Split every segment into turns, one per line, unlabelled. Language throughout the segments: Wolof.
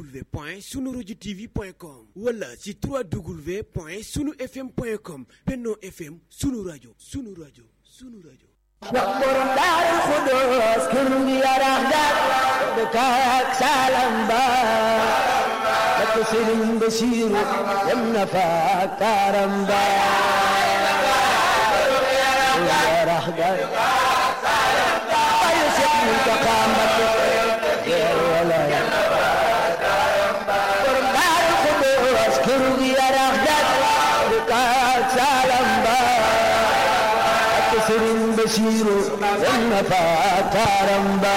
www.sunuradiotv.com wala ci 3w point sunu fm point com Benno FM sunu rajo sunu rajo sunu rajo
ndax borom daarul xudoos kër ngi yarax daal dëkk ak salam ba dëkk sëriñ Basiiru dem na fa kaaram ba yarax daal ayo seet mu ko xaamat yeer wala borom daarul xudoos kër ngi yarax daal dëkk ak salam ba sëriñ Basiiru dem na fa kaaram ba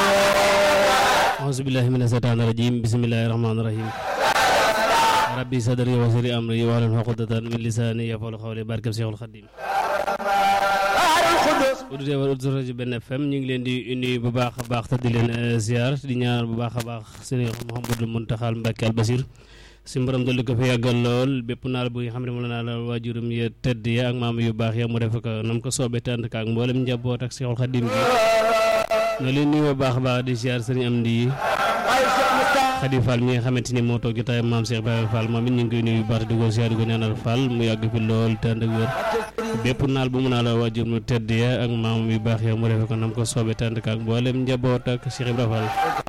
auzu billahi mina seytaani rajim bismillahi rahmaani rahim rabbi sadri wa sirri amri wahlul uqdatan min lisaani yafqahu qawli barkeb Seexul Xadiim auditeurs wala auditeur rajo Benn FM ñu ngi leen di nuyu bu baax a baax te di leen ziar di ñaanal bu baax a baax Sëriñ Mouhamadou Mountakha Mbacké Al Basir si mborom dolli ko fi yàggal lool bépp naal bu nga xam ne moom la naa la waajuram ya tedd ya ak maam yu baax ya mu def ko nam ko soobee tànd ka ak mboolem njaboot ak Seexul Xadiim gi na leen nuyu bu baax a baax di ziar Sëriñ Amdi Xadi Fall mi nga xamante ni moo toog jotaay maam Cheikh Ibrahima Fall moom it ñu ngi koy nuyu bu baax di ko ziar di ko ñaanal Fall mu yàgg fi lool tànd ak wér bépp naal bu mu naa la waajur mu tedd ya ak maam yu baax ya mu defe ko nam ko soobee tànd ka ak mboolem njaboot ak Cheikh Ibrahima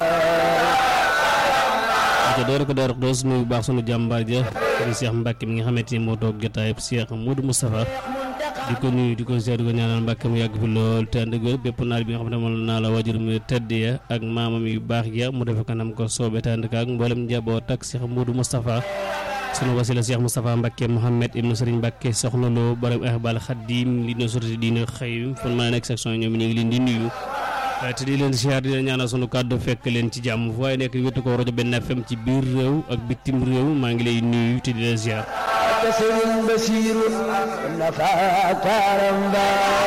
Fall te door ko door doos nuyu baax sunu jàmbaar ja di Cheikh Mbacke mi nga xamante ni moo toog jotaay Cheikh Modou Moustapha di ko nuyu di ko ziar di ko ñaanal Mbacke mu yàgg fi lool te ànd ak wér bépp naal bi nga xam ne moom naa la waajur mu tedd ya ak maamam yu baax ya mu defe ko nam ko soobee te ànd ak mboolem njaboot ak Cheikh Modou Moustapha sunu wasila Cheikh Moustapha Mbacke Mouhamed ibnu Serigne Mbacke soxna loo borom Ahbal Khadim li na sorti diina xëy fan maa nekk section ñoom ñu ngi leen di nuyu te di leen siyaar di leen ñaanal sunu kàddu fekk leen ci jàmm fu waaye nekk wétu ko rajo Benn FM ci biir réew ak bitim réew maa ngi lay nuyu te di leen siyaar
te sëriñ Basiiru na fa kaaram ba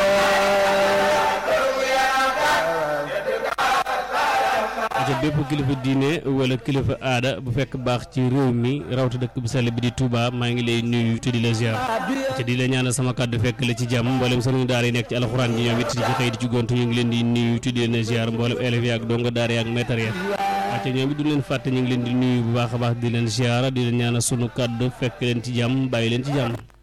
aca bépp kilifa diine wala kilifa aada bu fekk baax ci réew mi rawta dëkk bu sell bi di Touba maa ngi lay nuyu te di la ziar te di la ñaanal sama kàddu fekk la ci jàmm mboolem sëriñ daara yi nekk ci alxuraan ji ñoom it di ci xëy di ci gont ñu ngi leen di nuyu te di leen ziar mboolem élèves yi ak donga daara yi ak maître yi aca ñoom it du leen fàtte ñu ngi leen di nuyu bu baax a baax di leen ziar di leen ñaanal sunu kàddu fekk leen ci jàmm bàyyi leen ci jàmm